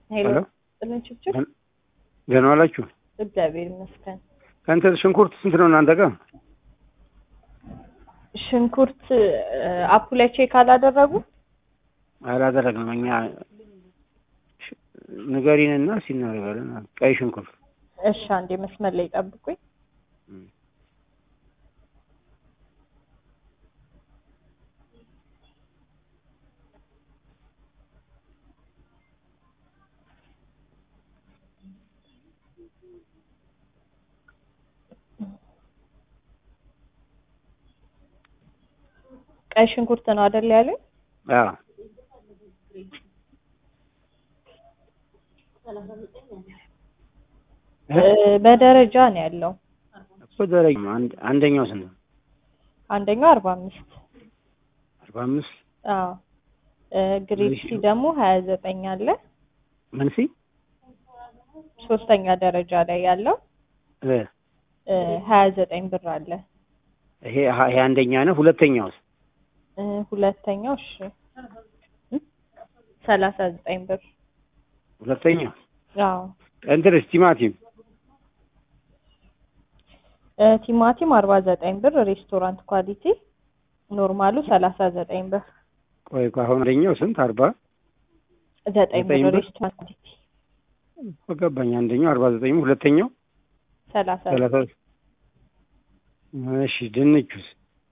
ሄሎ ሄሎ ጥልን ችብችብ ደህና ዋላችሁ? እግዚአብሔር ይመስገን። ከእንትን ሽንኩርት ስንት ነው እናንተ ጋር? ሽንኩርት አፑ ላይ ቼክ አላደረጉ? አላደረግንም እኛ ሽ- ንገሪንና ሲናደርጋለን። ቀይ ሽንኩርት እሺ አንዴ መስመር ላይ ጠብቁኝ። ቀይ ሽንኩርት ነው አይደል ያለኝ? አዎ እ፣ በደረጃ ነው ያለው። እኮ ደረጃ አንድ አንደኛው ስንት ነው? አንደኛው አርባ አምስት አርባ አምስት አዎ እ፣ ግሬድ ሲ ደግሞ ሀያ ዘጠኝ አለ። ምን ሲ ሶስተኛ ደረጃ ላይ ያለው እ፣ እ፣ ሀያ ዘጠኝ ብር አለ። ይሄ ይሄ አንደኛ ነው። ሁለተኛውስ እ፣ ሁለተኛው እሺ ሰላሳ ዘጠኝ ብር ሁለተኛው አዎ እንትንስ ቲማቲም እ፣ ቲማቲም አርባ ዘጠኝ ብር ሬስቶራንት ኳሊቲ ኖርማሉ ሰላሳ ዘጠኝ ብር ቆይ ቆይ አሁን አንደኛው ስንት አርባ ዘጠኝ ዘጠኝ ብር ብር? ሬስቶራንት ኳሊቲ ገባኝ። አንደኛው አርባ ዘጠኝ ሁለተኛው ሰላሳ ሰላሳ እሺ ድንቹስ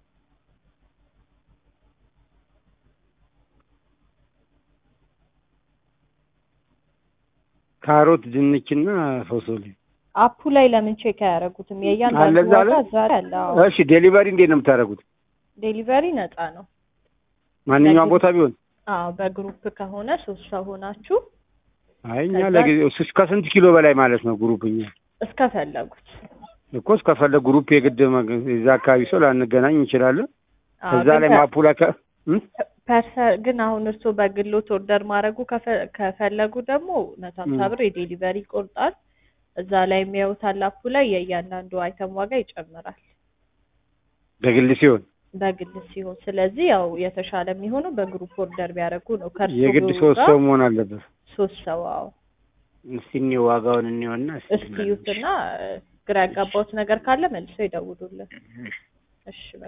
ካሮት ድንችና ፎሶሊ አፑ ላይ ለምን ቼክ አያደርጉትም? አለ የእያንዳንዱ እዛ ላይ? ዋጋ እዛ ላይ አለ። አዎ እሺ ዴሊቨሪ እንዴት ነው የምታደርጉት? ዴሊቨሪ ነፃ ነው። ማንኛውም ቦታ ቢሆን አዎ በግሩፕ ከሆነ ሶስት ሰው ሆናችሁ አይ እኛ ከዛ- ለጊዜው እሱ ከስንት ኪሎ በላይ ማለት ነው ግሩፕ እኛ እስከፈለጉት እኮ እስከፈለግ ግሩፕ የግድ መግ- የዛ አካባቢ ሰው ላንገናኝ እንችላለን። አዎ፣ ከዛ ግን ላይ ከ- ማፑ ላይ ከ- እም? ፐርሰ- ግን አሁን እርስዎ በግሎት ኦርደር ማድረጉ ከፈ- ከፈለጉ ደግሞ መቶ ሀምሳ ም። ብር የዴሊቨሪ ይቆርጣል። እዛ ላይ የሚያዩታል አፑ ላይ የእያንዳንዱ አይተም ዋጋ ይጨምራል በግል ሲሆን በግል ሲሆን። ስለዚህ ያው የተሻለ የሚሆነው በግሩፕ ኦርደር ቢያደርጉ ነው። ከእርስዎ የግድ ሶስት ጋር ሰው መሆን አለበት። ሶስት ሰው አዎ። እስቲ እኔው ዋጋውን እንየውና እስቲ እስቲ ይዩትና እ፣ ግራ ያጋባውት ነገር ካለ መልሶ ይደውሉልን። እሺ በቃ